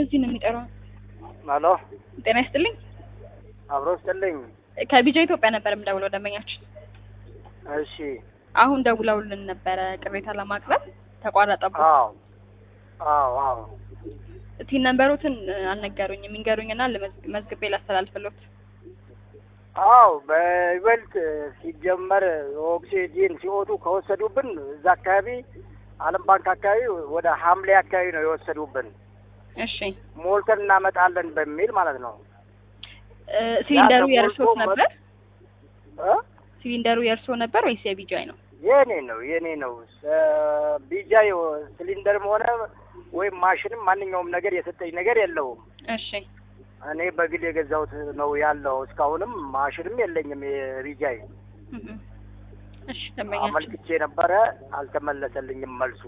በዚህ ነው የሚጠራው። ሄሎ ጤና ይስጥልኝ። አብሮ ስጥልኝ። ከቢጃ ኢትዮጵያ ነበር የምደውለው ደንበኛችን። እሺ አሁን ደውለውልን ነበረ ቅሬታ ለማቅረብ ተቋረጠብን። አዎ አዎ አዎ ቲን ነንበሮትን አልነገሩኝም። የሚንገሩኝና መዝግቤ ላስተላልፍሎት። አዎ በይበልጥ ሲጀመር ኦክሲጂን ሲወጡ ከወሰዱብን እዛ አካባቢ ዓለም ባንክ አካባቢ ወደ ሐምሌ አካባቢ ነው የወሰዱብን። እሺ ሞልተን እናመጣለን በሚል ማለት ነው። እ ሲሊንደሩ ያ የእርሶት ተሞልቶ ነበር? እ? ሲሊንደሩ የእርሶ ነበር ወይስ የቢጃይ ነው? የኔ ነው የኔ ነው። ቢጃ ሲሊንደርም ሆነ ወይም ማሽንም ማንኛውም ነገር የሰጠኝ ነገር የለውም። እሺ እኔ በግል የገዛሁት ነው ያለው። እስካሁንም ማሽንም የለኝም የቢጃይ እህ። እሺ ደንበኛችን አመልክቼ ነበረ፣ አልተመለሰልኝም መልሱ።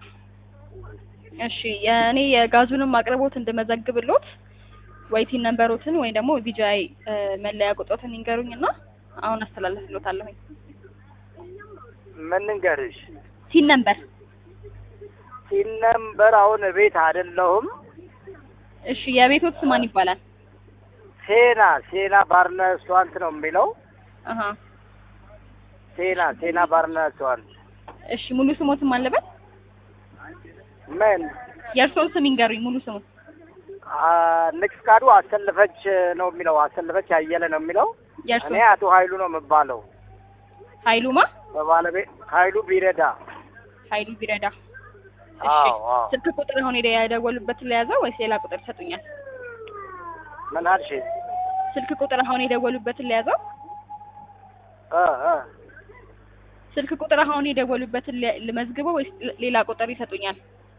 እሺ የእኔ የጋዙንም አቅርቦት እንድመዘግብሎት ወይ ቲን ነንበሮትን ወይ ደግሞ ቢጃይ መለያ ቁጥሮትን ይንገሩኝና አሁን አስተላልፍሎታለሁኝ። ምን ንገርሽ ቲን ነንበር ሲን ነምበር አሁን ቤት አይደለሁም። እሺ የቤቶት ስም ማን ይባላል? ሴና ሴና ባርነ ሬስቶራንት ነው የሚለው። አሀ ሴና ሴና ባርነ ሬስቶራንት እሺ ሙሉ ስሞትም አለበት? ምን የእርሶን ስም ይንገሩኝ ሙሉ ስሙ። አ፣ ንግስ ፍቃዱ አሰልፈች ነው የሚለው። አሰልፈች አየለ ነው የሚለው። የእርሶ እኔ አቶ ኃይሉ ነው የምባለው። ኃይሉማ በባለቤት ኃይሉ ቢረዳ። ኃይሉ ቢረዳ። እሺ አዎ አዎ። ስልክ ቁጥር አሁን ሄደ የደወሉበትን ለያዘው ወይስ ሌላ ቁጥር ይሰጡኛል? ምን አልሽ? ስልክ ቁጥር አሁን የደወሉበትን ለያዘው? እ እ ስልክ ቁጥር አሁን የደወሉበትን ለ- ልመዝግበው ወይስ ሌላ ቁጥር ይሰጡኛል?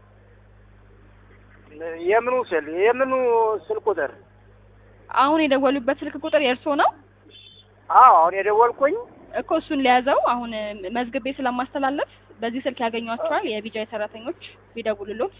የምኑ ስል የምኑ ስል ቁጥር? አሁን የደወሉበት ስልክ ቁጥር የእርሶ ነው አዎ አሁን የደወልኩኝ እኮ እሱን ለያዘው። አሁን መዝግቤ ስለማስተላለፍ በዚህ ስልክ ያገኟቸዋል የቢጃይ ሰራተኞች ቢደውሉሎት።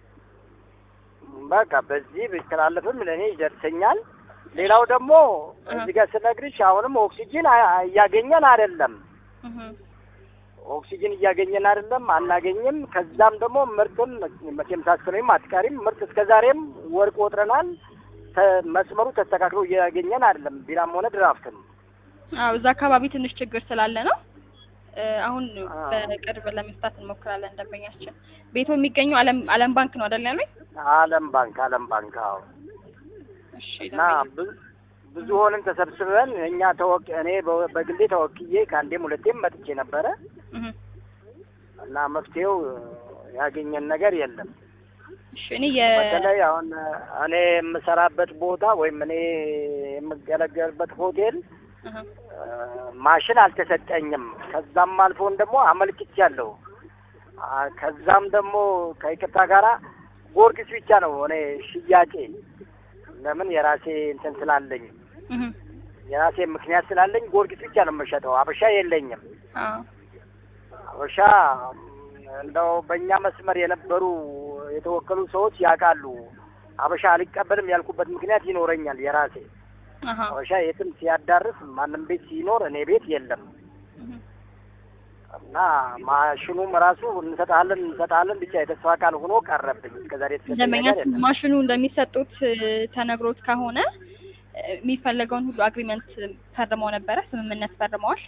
በቃ በዚህ ቢተላለፍም ለእኔ ይደርሰኛል። ሌላው ደግሞ እ። እዚህ ጋር ስነግርሽ አሁንም ኦክሲጂን አ- እያገኘን አይደለም። እህ ኦክሲጂን እያገኘን አይደለም፣ አናገኝም። ከዛም ደግሞ ምርትም መቼም ሳስበኝም አትቀሪም ምርት እስከ ዛሬም ወርቅ ወጥረናል። ተ- መስመሩ ተስተካክሎ እያገኘን አይደለም፣ ቢራም ሆነ ድራፍትም። አዎ እዛ አካባቢ ትንሽ ችግር ስላለ ነው። እ አሁን አዎ። በቅርብ ለመፍታት እንሞክራለን። ደንበኛችን ቤቱ የሚገኘው አለም አለም ባንክ ነው አይደል ያሉኝ? አለም ባንክ አለም ባንክ አዎ። እሺ እና ደንበኛ ብዙ ብዙ ሆነን ተሰብስበን እኛ ተወቅ እኔ በ- በግሌ ተወክዬ ከአንዴም ሁለቴም መጥቼ ነበረ እህ እና መፍትሄው ያገኘን ነገር የለም። እሺ እኔ የ በተለይ አሁን እኔ የምሰራበት ቦታ ወይም እኔ የምገለገልበት ሆቴል እህ እ፣ ማሽን አልተሰጠኝም። ከዛም አልፎን ደግሞ አመልክቻለሁ። አ፣ ከዛም ደግሞ ከይቅርታ ጋራ ጊዮርጊስ ብቻ ነው እኔ ሽያጬ። ለምን የራሴ እንትን ስላለኝ እህ የራሴ ምክንያት ስላለኝ ጊዮርጊስ ብቻ ነው የምሸጠው። አበሻ የለኝም። አዎ አበሻ እንደው በእኛ መስመር የነበሩ የተወከሉ ሰዎች ያውቃሉ። አበሻ አልቀበልም ያልኩበት ምክንያት ይኖረኛል የራሴ አሃ አበሻ የትም ሲያዳርስ ማንም ቤት ሲኖር እኔ ቤት የለም እህ እና ማሽኑም ራሱ እንሰጣለን እንሰጣለን ብቻ የተስፋ ቃል ሆኖ ቀረብኝ። እስከዛሬ የተሰጠኝ ደንበኛ ነገር የለም። ማሽኑ እንደሚሰጡት እ፣ ተነግሮት ከሆነ እ፣ የሚፈለገውን ሁሉ አግሪመንት ፈርመው ነበረ፣ ስምምነት ፈርመዋል።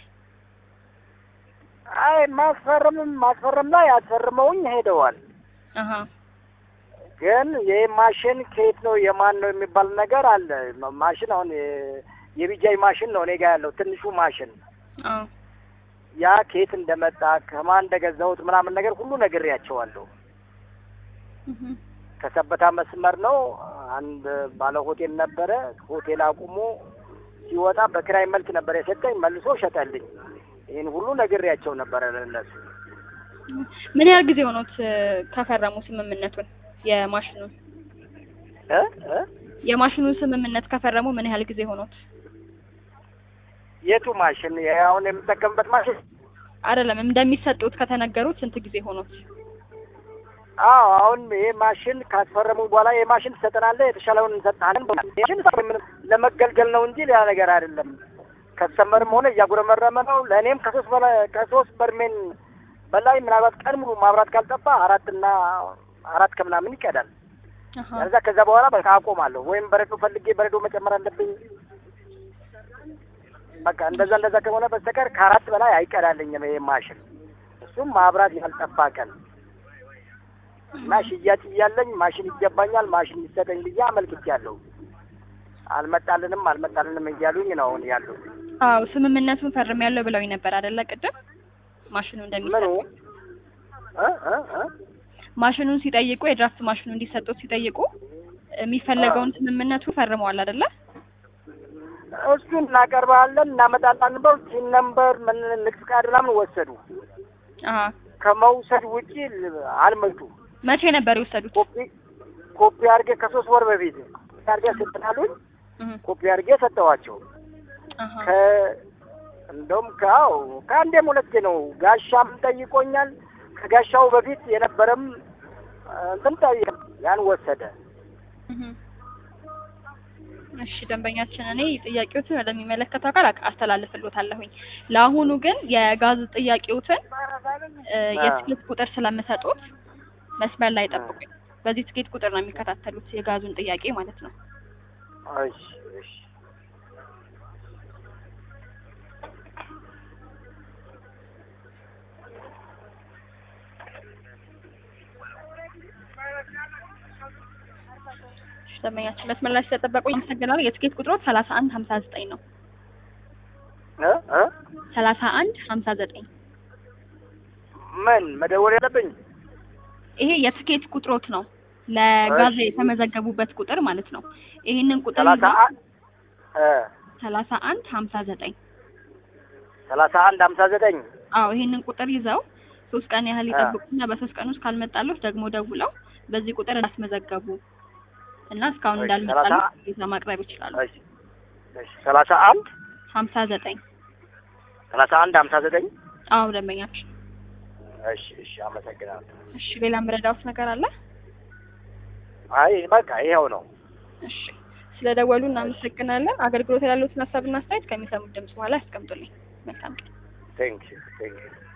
አይ ማስፈረምም ማስፈረም ላይ አስፈርመውኝ ሄደዋል። አሀ ግን ይህ ማሽን ከየት ነው የማን ነው የሚባል ነገር አለ። ማ- ማሽን አሁን የ- የቢጃይ ማሽን ነው እኔ ጋ ያለው ትንሹ ማሽን። አዎ ያ ከየት እንደመጣ ከማን እንደገዛሁት ምናምን ነገር ሁሉ ነግሬያቸዋለሁ። እህ ከሰበታ መስመር ነው። አንድ ባለ ሆቴል ነበረ። ሆቴል አቁሞ ሲወጣ በክራይ መልክ ነበር የሰጠኝ። መልሶ ሸጠልኝ። ይህን ሁሉ ነግሬያቸው ነበረ ለእነሱ። ምን ያህል ጊዜ ሆኖት እ፣ ከፈረሙ ስምምነቱን የማሽኑን እ እ የማሽኑን ስምምነት ከፈረሙ ምን ያህል ጊዜ ሆኖት? የቱ ማሽን? ይሄ አሁን የምጠቀምበት ማሽን? አይደለም እንደሚሰጡት ከተነገሩት ስንት ጊዜ ሆኖት? አዎ አሁን ይሄ ማሽን ካስፈረሙ በኋላ ይሄ ማሽን ትሰጠናለህ፣ የተሻለውን እንሰጥሃለን። ማሽን ምንም ለመገልገል ነው እንጂ ሌላ ነገር አይደለም። ከስተመርም ሆነ እያጉረመረመ ነው። ለእኔም ከሶስት በላይ ከሶስት በርሜን በላይ ምናልባት ቀን ሙሉ ማብራት ካልጠፋ አራት እና አራት ከምናምን ይቀዳል። አሀ ያለዛ ከዛ በኋላ በቃ አቆማለሁ። ወይም በረዶ ፈልጌ በረዶ መጨመር አለብኝ። በቃ እንደዛ እንደዛ ከሆነ በስተቀር ከአራት በላይ አይቀዳልኝም ይሄ ማሽን። እሱም ማብራት ያልጠፋ ቀን እና ሽያጭ እያለኝ ማሽን ይገባኛል ማሽን ይሰጠኝ ብዬ አመልክቻለሁ። አልመጣልንም አልመጣልንም እያሉኝ ነው አሁን ያሉት። አዎ ስምምነቱን ፈርሜያለሁ ብለውኝ ነበር አይደለ? ቅድም ማሽኑ ምኑ እንደሚሰጥ እ እ እ ማሽኑን ሲጠይቁ የድራፍት ማሽኑ እንዲሰጡት ሲጠይቁ የሚፈለገውን ስምምነቱ ፈርመዋል አይደለ? እሱን እናቀርባለን እናመጣለን ብለው ሲን ነምበር ምን ንግስ ፍቃድ ምናምን ወሰዱ። አሀ ከመውሰድ ውጪ ል- አልመጡም። መቼ ነበር የወሰዱት? ኮፒ ኮፒ አድርጌ ከሶስት ወር በፊት ኮፒ አድርጌ ስትናሉኝ እህ ኮፒ አድርጌ ሰጠዋቸው። አሀ ከ እንደውም ከአው ከአንዴም ሁለቴ ነው። ጋሻም ጠይቆኛል። ከጋሻው በፊት የነበረም እንትን ጠይቅ ያን ወሰደ። እህ እሺ ደንበኛችን፣ እኔ ጥያቄዎትን ወደሚመለከተው አካል አቅ- አስተላልፍልዎታለሁኝ። ለአሁኑ ግን የጋዝ ጥያቄዎትን እ፣ የትኬት ቁጥር ስለምሰጡት መስመር ላይ ጠብቁኝ። በዚህ ትኬት ቁጥር ነው የሚከታተሉት የጋዙን ጥያቄ ማለት ነው። እሺ እሺ እሺ ደንበኛችን መስመር ላይ ስለጠበቁኝ አመሰግናለሁ። የትኬት ቁጥሩ ሰላሳ አንድ ሀምሳ ዘጠኝ ነው። እ እ ሰላሳ አንድ ሀምሳ ዘጠኝ ምን መደወል ያለብኝ? ይሄ የትኬት ቁጥሮት ነው ለጋዝ እሺ። የተመዘገቡበት ቁጥር ማለት ነው። ይሄንን ቁጥር ሰላሳ ይዘው አ- እ ሰላሳ አንድ ሀምሳ ዘጠኝ ሰላሳ አንድ ሀምሳ ዘጠኝ አዎ ይሄንን ቁጥር ይዘው ሶስት ቀን ያህል አ። ይጠብቁና በሶስት ቀን ውስጥ ካልመጣሉት ደግሞ ደውለው በዚህ ቁጥር እንዳስመዘገቡ እና እስካሁን እሺ፣ እንዳልመጣሉ ሰላሳ- ይዛ ማቅረብ ይችላሉ። እሺ እሺ ሰላሳ አንድ ሀምሳ ዘጠኝ ሰላሳ አንድ ሀምሳ ዘጠኝ አዎ ደንበኛችን። እሺ እሺ አመሰግናለሁ። እሺ ሌላ ምረዳውት ነገር አለ? አይ በቃ ይኸው ነው። እሺ ስለደወሉ እናመሰግናለን። አገልግሎት ያሉትን ሀሳብና አስተያየት ከሚሰሙት ድምጽ በኋላ ያስቀምጡልኝ። መልካም ቀን። ቴንክ ዩ ቴንክ ዩ